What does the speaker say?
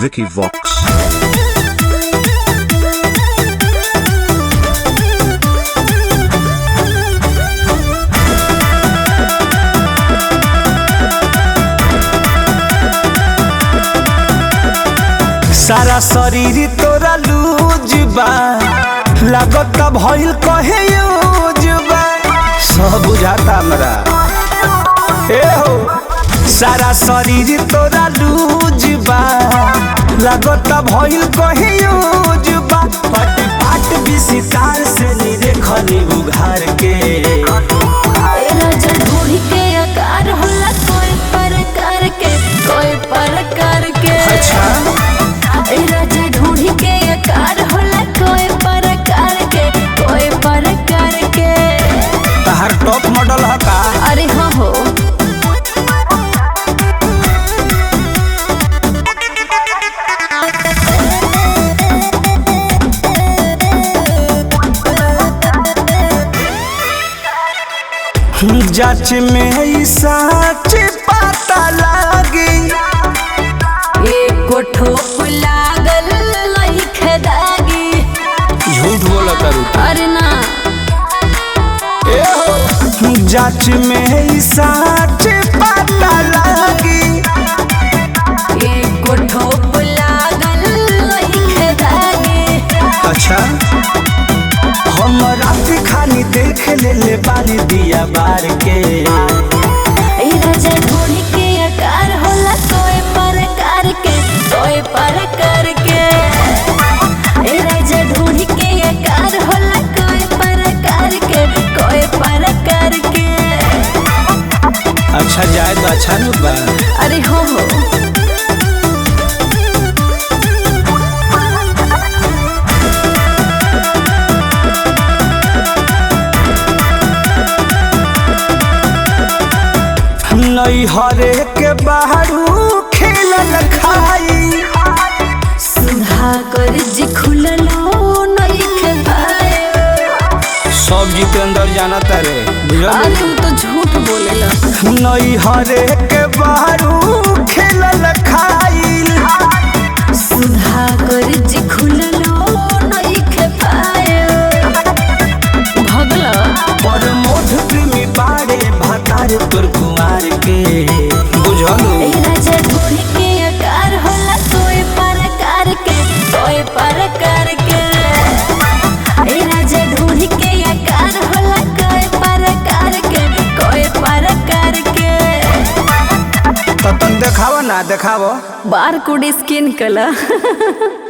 Vicky Vox. सारा शरीर तोरा लूज बा लागत भइल कहे यूज बा सब बुझाता हमरा ए हो सारा शरीर तोरा लूज बा लागत भइल कहे यूज बा पट पाट विसितार से निरे खनी उघार के राजा ढूंढी के आकार होला कोई प्रकार के कोई प्रकार के अच्छा ए राजा ढूंढी के आकार होला कोई प्रकार के कोई प्रकार के तहार टॉप मॉडल ह का अरे हाँ हो जाच में ई सच पता लागी एको ठोप लागल लइखे दागी झूठ बोला करू अरे ना जाच में ई सच पता लागी एको ठोप लागल लइखे दागी अच्छा हम रात खानी देख ले ले बानी दिया बार के ए राजा ढूंढी के आकार होला कोई प्रकार के कोई प्रकार के ए राजा ढूंढी के आकार होला कोई प्रकार के कोई प्रकार के अच्छा जाए तो अच्छा न बा अरे हो हो नई हरे के बाहरू खेलल खाई सुधा कर जी खुललो नइखे पाए सब जी के अंदर जाना तारे बुझल अरे तू तो झूठ बोलेला नई हरे के बाहरू खेलल खाई सुधा कर जी खुललो नइखे पाए भगला पर मोठ प्रेमी बाड़े भातार तोर कुमार के बुझलू ए राजा ढूंढी के आकार होला कोई प्रकार के कोई प्रकार के ए राजा ढूंढी के आकार होला कोई प्रकार के कोई प्रकार के तो तुम देखावा ना देखावा बार कोड स्कैन कला